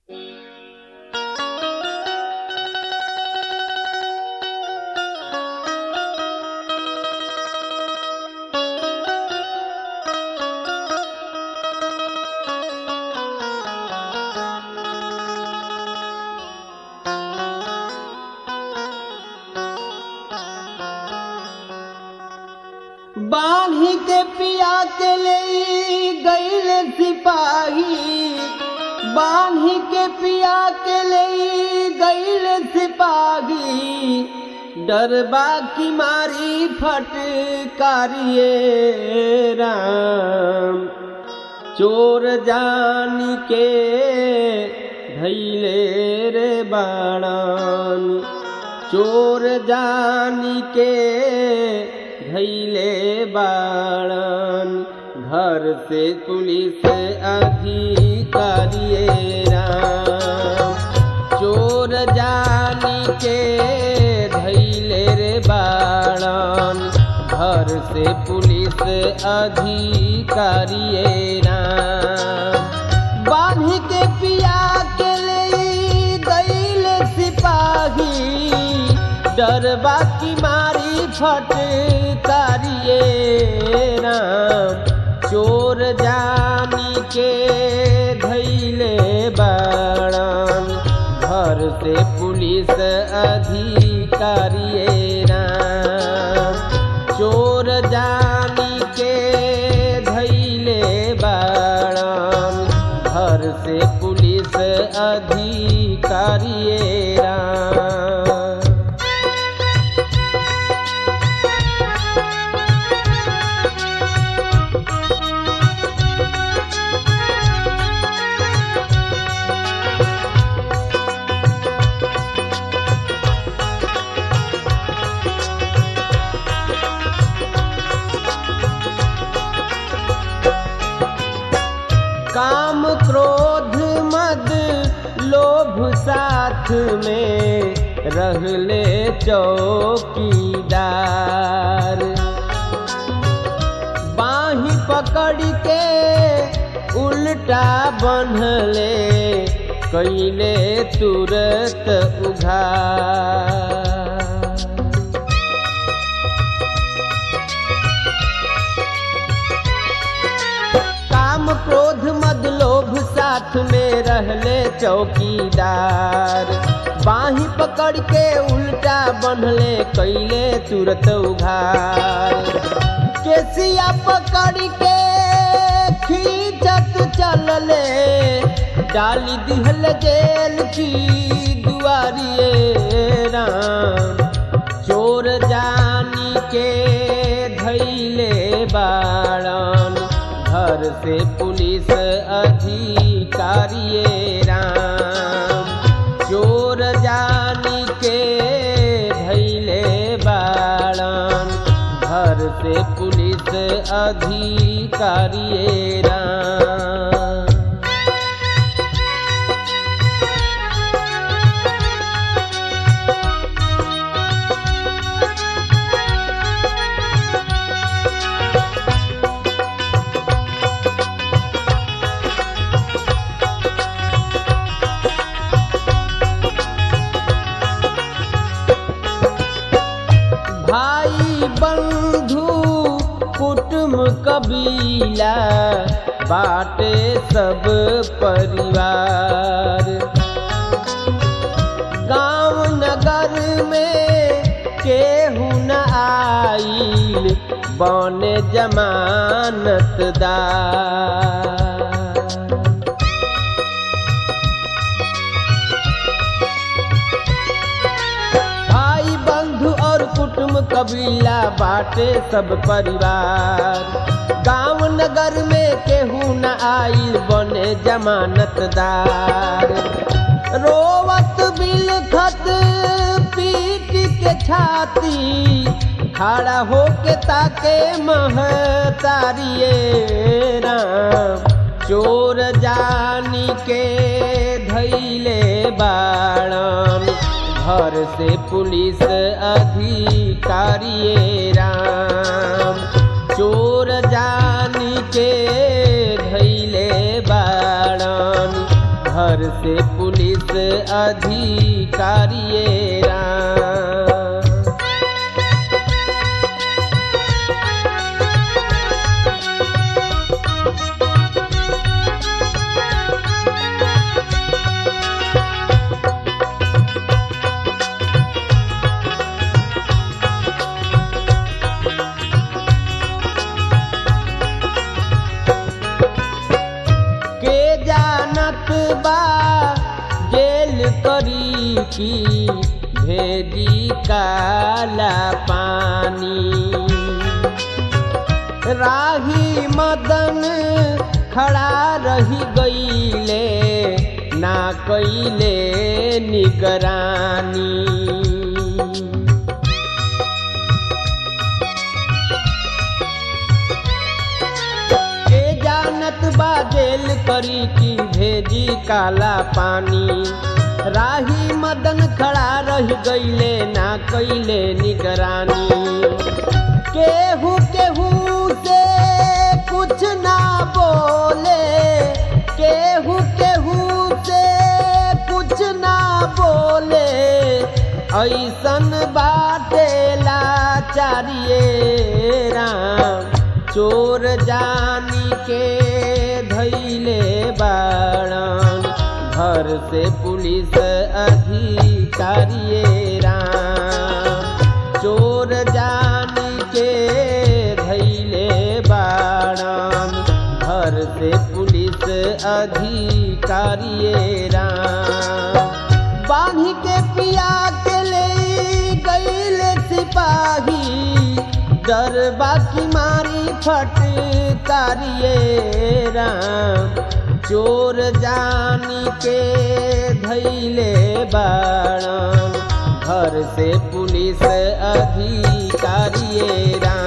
बांधी के पिया के ले गईल सिपाही बांधी के पिया के ले गईल सिपाही डरबा की मारी फटकारिए राम चोर जानी के धैले रे बाणान चोर जानी के धैले बाणान घर से पुलिस अधिकारिए राम चोर जानी के धैले रे बाणान घर से पुलिस अधिकारिए राम बांधी के पिया के ले गईल सिपाही डरबा की मारी फटकारिए राम चोर जानी के धैले बाणान घर से पुलिस अधिकारिए राम चोर जानी के धैले बाणान घर से पुलिस अधिकारिए राम काम क्रोध मद लोभ साथ में रहले चौकीदार बाही पकड़ के उल्टा बन्हले कैले तुरत उघार काम क्रोध मद लोभ साथ में रहले चौकीदार बाही पकड़ के उल्टा बन्हले कैले तुरत उघार केसिया पकड़ के खींचत चलले डाली दिहल जेल की दुआरिए राम चोर जानी के धैले बाड़न घर से पुलिस अधिकारिए राम चोर जानी के धैले बाड़न घर से पुलिस अधिकारिए राम भाई बंधु कुटुम कबीला बाटे सब परिवार गांव नगर में केहू न आईल बने जमानतदार भाई बंधु और कुटुम कबीला बाटे सब परिवार गांव नगर में केहू न आइल बने जमानतदार रोवत बिलखत पीट के छाती खड़ा होके ताके महतारिए राम चोर जानी के धैले बाणन घर से पुलिस अधिकारिए राम चोर जानी के धैले बाड़न घर से पुलिस अधिकारिये राम के जानत बा जेल करी की भेजी काला पानी राही मदन खड़ा रही गईले ना कैले निगरानी के जानत बा जेल करी की भेजी काला पानी राही मदन खड़ा रह गईले ना कैले निगरानी केहू केहू से कुछ ना बोले केहू केहू से कुछ ना बोले ऐसन बाटे लाचारिये राम चोर जानी के धैले बाड़न घर से पुलिस अधिकारिये राम चोर जानी के धैले बाड़न घर से पुलिस अधिकारिये राम बांधी के पिया के ले गईल सिपाही डरबा की मारी फटकारिये राम चोर जानी के धैले बाड़न घर से पुलिस अधिकारिये राम